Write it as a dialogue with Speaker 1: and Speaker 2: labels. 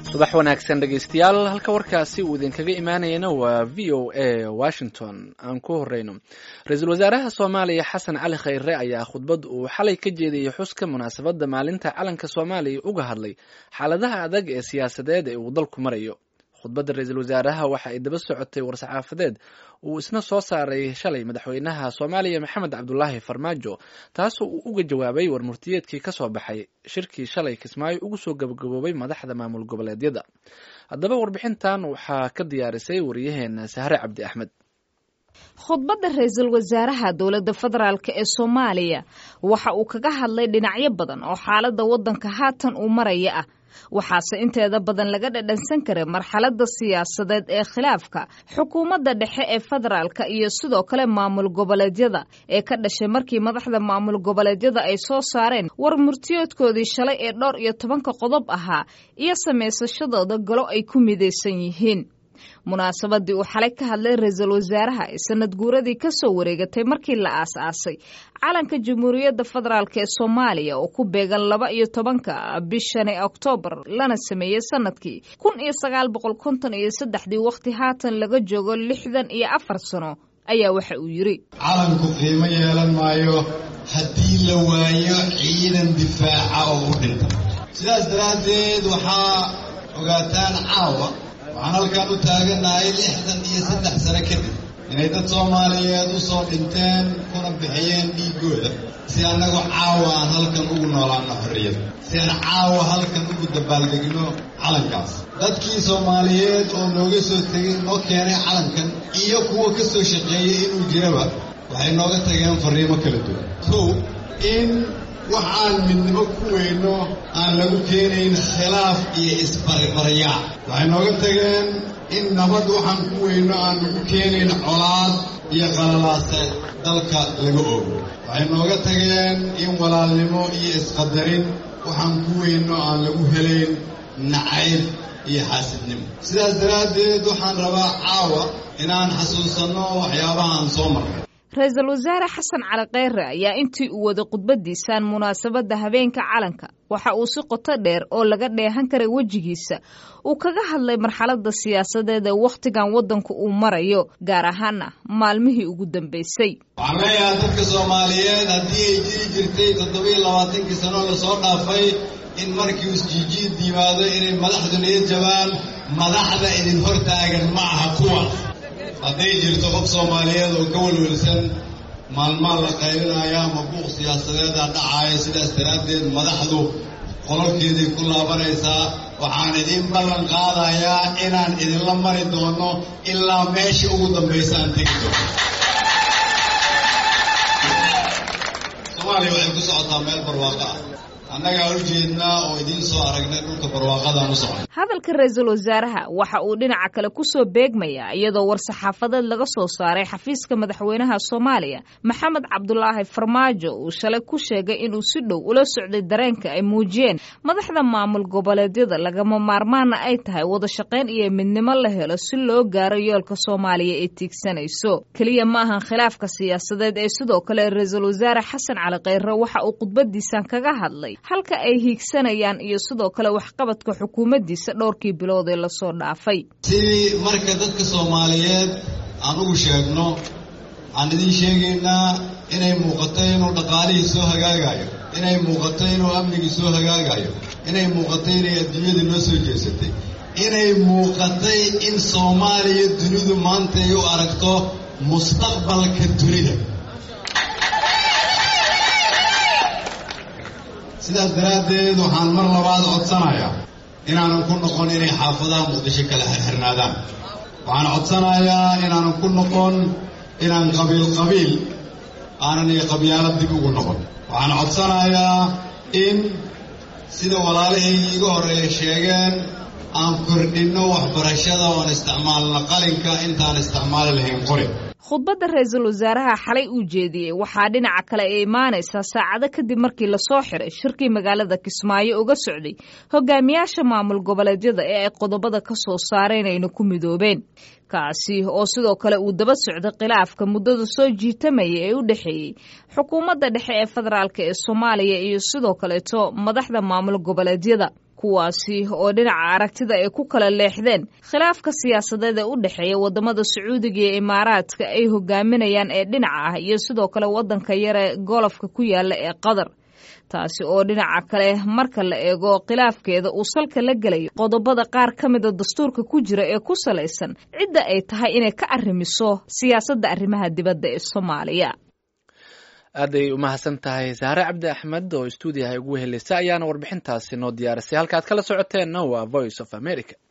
Speaker 1: subax wanaagsan dhegeystayaal halka warkaasi uu idinkaga imaanayana waa v o a washington aan ku horeyno ra-iisul wasaaraha soomaaliya xasan cali khayre ayaa khudbad uu xalay ka jeediyey xuska munaasabadda maalinta calanka soomaaliya uga hadlay xaaladaha adag ee siyaasadeed ee uu dalku marayo khudbadda ra-iisul wasaaraha waxa ay daba socotay war-saxaafadeed uu isna soo saaray shalay madaxweynaha soomaaliya maxamed cabdulaahi farmaajo taasoo uu uga jawaabay war murtiyeedkii ka soo baxay shirkii shalay kismaayo ugu soo gabagaboobay madaxda maamul goboleedyada haddaba warbixintan waxaa ka diyaarisay wariyaheena sahre cabdi axmed
Speaker 2: khudbadda ra-iisul wasaaraha dowladda federaalk ee soomaaliya waxa uu kaga hadlay dhinacyo badan oo xaaladda waddanka haatan uu maraya ah waxaase inteeda badan laga dhadhansan karay marxaladda siyaasadeed ee khilaafka xukuumadda dhexe ee federaalka iyo sidoo kale maamul goboleedyada ee ka dhashay markii madaxda maamul goboleedyada ay soo saareen war murtiyoodkoodii shalay ee dhowr iyo tobanka qodob ahaa iyo samaysashadooda galo ay ku midaysan yihiin munaasabadii uu xalay ka hadlay ra-iisul wasaaraha ee sanad guuradii ka soo wareegatay markii la aas-aasay calanka jamhuuriyadda federaalk ee soomaaliya oo ku beegan laba iyo tobanka bishani oktoobar lana sameeyey sanadkii kun iyo sagaal boqol konton iyo saddexdii wakhti haatan laga joogo lixdan iyo afar sano ayaa waxa uu yidhi
Speaker 3: calanku qiimo yeelan maayo haddii la waayo ciidan difaaca oo u dhinta sidaas daraaddeed waxaa ogaataan caawa waxaan halkan u taaganahay lixdan iyo saddex sano kadib inay dad soomaaliyeed u soo dhinteen kuna bixiyeen dhiiggooda si annagu caawa aan halkan ugu noolaanno xorriyad si aan caawa halkan ugu dabaaldegno calankaas dadkii soomaaliyeed oo nooga soo tegay noo keenay calankan iyo kuwa ka soo shaqeeyey inuu jiraba waxay nooga tageen farriimo kala duwan kow in wax aan midnimo ku weyno aan lagu keenayn khilaaf iyo isbaribaryaac waxay nooga tageen in nabad waxaan ku weyno aan lagu keenayn colaad iyo qalalaase dalka laga oogo waxay nooga tageen in walaalnimo iyo isqadarin waxaan ku weyno aan lagu helayn nacayb iyo xaasidnimo sidaas daraaddeed waxaan rabaa caawa inaan xasuusanno waxyaabaha aan soo marnay
Speaker 2: ra-iisul wasaare xasan cali kheyre ayaa intii uu waday khudbadiisan munaasabadda habeenka calanka waxa uu si qoto dheer oo laga dheehan karay wejigiisa uu kaga hadlay marxaladda siyaasadeed ee wakhtigan waddanku uu marayo gaar ahaana maalmihii ugu dambaysay
Speaker 3: waxaan leeyahay dadka soomaaliyeed haddii ay jiri jirtay toddobiyo labaatankii sano lasoo dhaafay in markii isjiijiid yimaado inay madaxdu niyad jabaan madaxda idin hortaagan ma aha kuwaas hadday jirto qof soomaaliyeed oo ka welwelsan maalmaan la qaybinaya ama buuq siyaasadeeda dhacaaya sidaas daraaddeed madaxdu qololkeeday ku laabanaysaa waxaan idin ballan qaadayaa inaan idinla mari doono ilaa meesha ugu dambaysa aan tegi doono soomaaliya waxay ku socotaa meel barwaaqo ah annagaa u jeednaa oo idiin soo aragnay dhulka barwaaqadaan u socon
Speaker 2: hadalka ra-iisul wasaaraha waxa uu dhinaca kale ku soo beegmayaa iyadoo war-saxaafadeed laga soo saaray xafiiska madaxweynaha soomaaliya maxamed cabdulaahi farmaajo uu shalay ku sheegay inuu si dhow ula socday dareenka ay muujiyeen madaxda maamul goboleedyada lagama maarmaana ay tahay wada shaqayn iyo midnimo la helo si loo gaaro yoolka soomaaliya ee tiigsanayso keliya ma ahan khilaafka siyaasadeed ee sidoo kale ra-iisul wasaare xasan cali kheyre waxa uu khudbadiisan kaga hadlay halka ay hiigsanayaan iyo sidoo kale waxqabadka xukuumaddiisa dhowrkii bilood ee lasoo dhaafay
Speaker 3: sidii marka dadka soomaaliyeed aan ugu sheegno waxaan idiin sheegaynaa inay muuqato inuu dhaqaalihii soo hagaagayo inay muuqato inuu amnigii soo hagaagayo inay muuqato inay adduunyadii noo soo jeesatay inay muuqatay in soomaaliya dunidu maanta ay u aragto mustaqbalka dunida sidaas daraaddeed waxaan mar labaad codsanayaa inaanan ku noqon inay xaafadaha muqdisho kala xirxirnaadaan waxaan codsanayaa inaanan ku noqon inaan qabiil qabiil aanan iyo qabyaalad dib ugu noqon waxaan codsanayaa in sida walaalahaygii iga horreeya sheegeen aan kordhinno waxbarashada oon isticmaalno qalinka intaan isticmaali lahayn qori
Speaker 2: khudbadda ra-iisul wasaaraha xalay uu jeediyey waxaa dhinaca kale ay imaanaysaa saacado kadib markii lasoo xiray shirkii magaalada kismaayo uga socday hogaamiyaasha maamul goboleedyada ee ay qodobada ka soo saareen ayna ku midoobeen kaasi oo sidoo kale uu daba socday khilaafka muddada soo jiitamaya ee u dhexeeyey xukuumadda dhexe ee federaalk ee soomaaliya iyo sidoo kaleeto madaxda maamul goboleedyada kuwaasi oo dhinaca aragtida ay ku kala leexdeen khilaafka siyaasadeed ee u dhexeeya wadamada sacuudiga iyo imaaraadka ay hogaaminayaan ee dhinaca ah iyo sidoo kale wadanka yare golofka ku yaala ee qatar taasi oo dhinaca kale marka la eego khilaafkeeda uu salka la gelayo qodobada qaar ka mida dastuurka ku jira ee ku salaysan cidda ay tahay inay ka arrimiso siyaasadda arrimaha dibadda ee soomaaliya
Speaker 1: aaday umahadsan tahay saare cabdi axmed oo stuudiyaha ugu helaysa ayaana warbixintaasi noo diyaarisay halkaad kala socoteenna waa voice of america